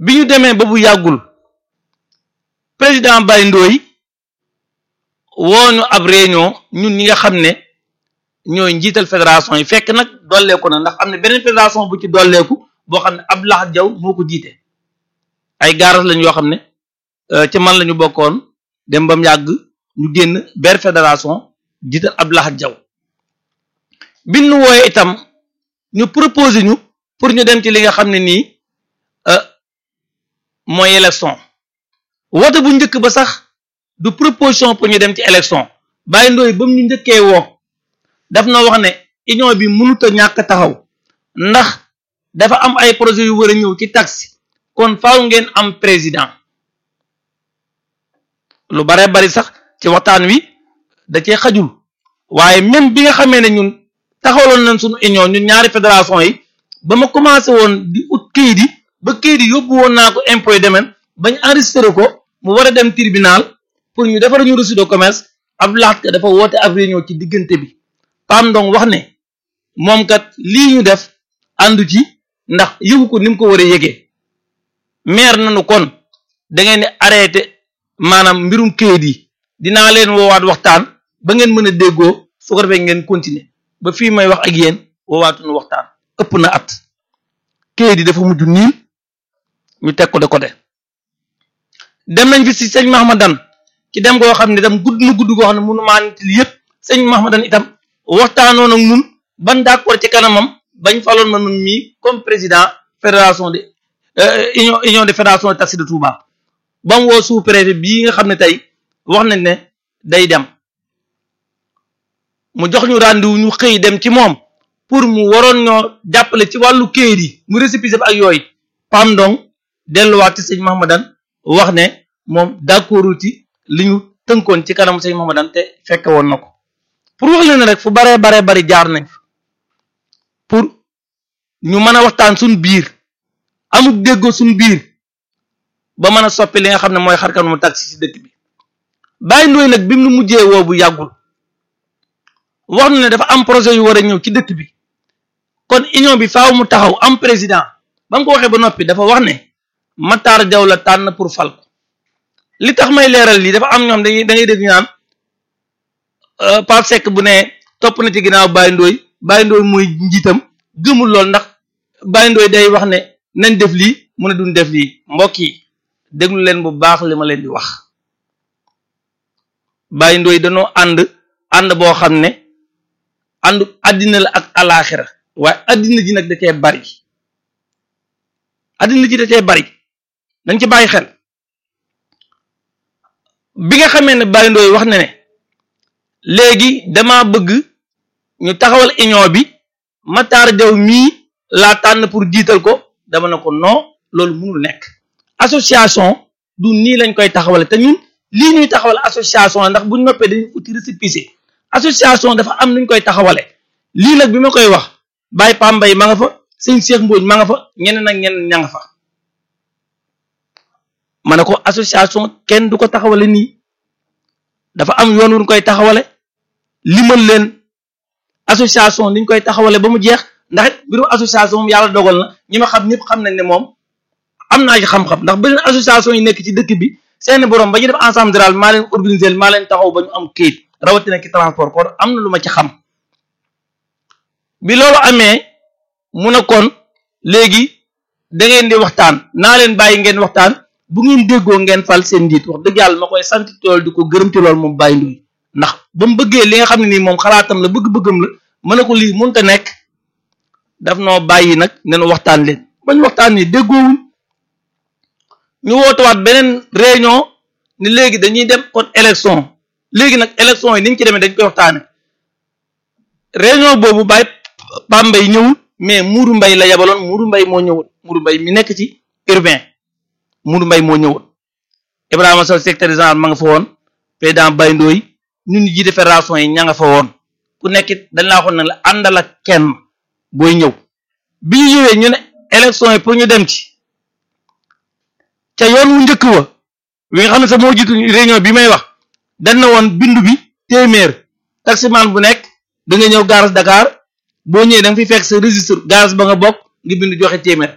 bi ñu demee ba bu yàggul président Baye Ndoye wooñu ab réunion ñun ñi nga xam ne ñooy njiital fédération yi fekk nag dolleeku na ndax am ne beneen fédération bu ci dolleeku boo xam ne Abdou Lahad Diaw moo ko jiite ay gaaras lañ yoo xam ne ci man la ñu bokkoon dem ba mu yàgg ñu génn ber fédération jiital Abdou Lahad Diaw bi ñu wooyee itam ñu proposé ñu pour ñu dem ci li nga xam ne nii mooy élection woote bu njëkk ba sax du proposition pour ñu dem ci élection Baye Ndoye ba mu ñu njëkkee woo daf na wax ne union bi mënut a ñàkk taxaw ndax dafa am ay projet yu war a ñëw ci taxi kon faaw ngeen am président lu bare bari sax ci waxtaan wi da cee xajul waaye même bi nga xamee ne ñun taxawaloon nañ suñu union ñun ñaari fédération yi ba ma commencé woon di ut kayit yi ba kayit yi yóbbu woon naa ko impôt domaine bañ enregistré ko mu war a dem tribunal pour ñu defar ñu reçu de commerce Abdou Lahad Ka dafa woote ab réunion ci diggante bi Pam Ndong wax ne moom kat lii ñu def àndu ci ndax yëgu ko ni mu ko war a yëgee maire nañu kon da ngeen di arrêté maanaam mbirum kayit yi dinaa leen woowaat waxtaan ba ngeen mën a déggoo su ko defee ngeen continuer ba fii may wax ak yéen woowaatuñu waxtaan ëpp na at kayit yi dafa mujj niil ñu teg ko de côté dem nañ fi si sëñ Mahamadan ci dem goo xam ne itam gudd na gudd goo xam ne mënu maa nit li yëpp sëñ Mahamadan itam waxtaanoon ak ñun ban d'accord ci kanamam bañ faloon ma nun mii comme président fédération de union union de fédération de taxi de Touba ba mu woo sous-préfet bii nga xam ne tey wax nañ ne day dem mu jox ñu rendez-vous ñu xëy dem ci moom pour mu waroon ñoo jàppale ci wàllu kayit yi mu récépissé ak yooyu Pam Ndong delluwaat ci sëñ Mahamadan wax ne moom d'accordul ci li ñu tënkoon ci kanam sëñ Mahamadan te fekke woon na ko pour wax leen rek fu baree baree bari jaar nañ pour ñu mën a waxtaan suñ biir amuk déggoo suñ biir ba mën a soppi li nga xam ne mooy xarkan mu taxi ci dëkk bi Baye Ndoye nag bi mu mujjee woo bu yàggul wax na ne dafa am projet yu war a ñëw ci dëkk bi kon union bi faaw mu taxaw am président ba nga ko waxee ba noppi dafa wax ne Matar Jaw la tànn pour fal ko li tax may leeral lii dafa am ñoom dañuy da ngay dégg ñaan Pape Seck bu ne topp na ci ginnaaw Baye Ndoye Baye Ndoye mooy njiitam gëmul lool ndax Baye Ndoye day wax ne nañ def lii mu ne duñ def lii mbokk yi déglu leen bu baax li ma leen di wax Baye Ndoye dañoo ànd ànd boo xam ne àndu àddina la ak alaaxira waaye àddina ji nag da cee bari àddina ji da cee bari dañ ci bàyyi xel bi nga xamee ne Baye Ndoye wax na ne léegi dama bëgg ñu taxawal union bi Matar Jaw mii laa tànn pour jiital ko dama ne ko non loolu mënul nekk association du nii lañ koy taxawale te ñun lii ñuy taxawal association la ndax buñ noppee dañuy uti récépissé association dafa am nuñ koy taxawale lii nag bi ma koy wax Baye Pambay ma nga fa sëñ Cheikh Mbodj ma nga fa ñeneen ak ñeneen ña nga fa ma ne ko association kenn du ko taxawale nii dafa am yoon wuñ koy taxawale limal leen association niñ koy taxawale ba mu jeex ndax it biiru association moom yàlla dogal na ñi ma xam ñëpp xam nañ ne moom am naa ci xam-xam ndax beneen association yi nekk ci dëkk bi seeni borom ba ñu def ensemble général maa leen organiser maa leen taxaw ba ñu am kayit rawatina ci transport kon am na lu ma ci xam bi loolu amee mu ne kon léegi da ngeen di waxtaan naa leen bàyyi ngeen waxtaan bu ngeen déggoo ngeen fal seen njiit wax dëgg yàlla ma koy sant tool di ko gërëm ci loolu moom Baye Ndoye ndax ba mu bëggee li nga xam ne nii moom xalaatam la bëgg-bëggam la mën na ko lii mënut a nekk daf noo bàyyi nag nenu waxtaan leen bañ waxtaan ni déggoowuñ ñu wootewaat beneen réunion ni léegi dañuy dem kon élection léegi nag élection yi ni ñu ci demee dañ koy waxtaane réunion boobu Baye Pambay ñëwul mais Mourou Mbay la yabaloon Mourou Mbay moo ñëwul Mourou Mbay mi nekk ci urbain Mourou Mbay moo ñëwul Ibrahima Sow secrétaire général ma nga fa woon président Baye Ndoye ñun ñu jiite fédération yi ña nga fa woon ku nekkit dañ laa waxoon ne la àndal ak kenn booy ñëw bi ñu ñëwee ñu ne élection yi pour ñu dem ci ca yoon wu njëkk wa wi nga xam ne sax moo jiitu réunion bi may wax dañ na woon bindu bi téeméer taximan bu nekk da nga ñëw gaaras Dakar boo ñëwee da nga fi fekk sa registre gaz ba nga bokk nga bind joxe téeméer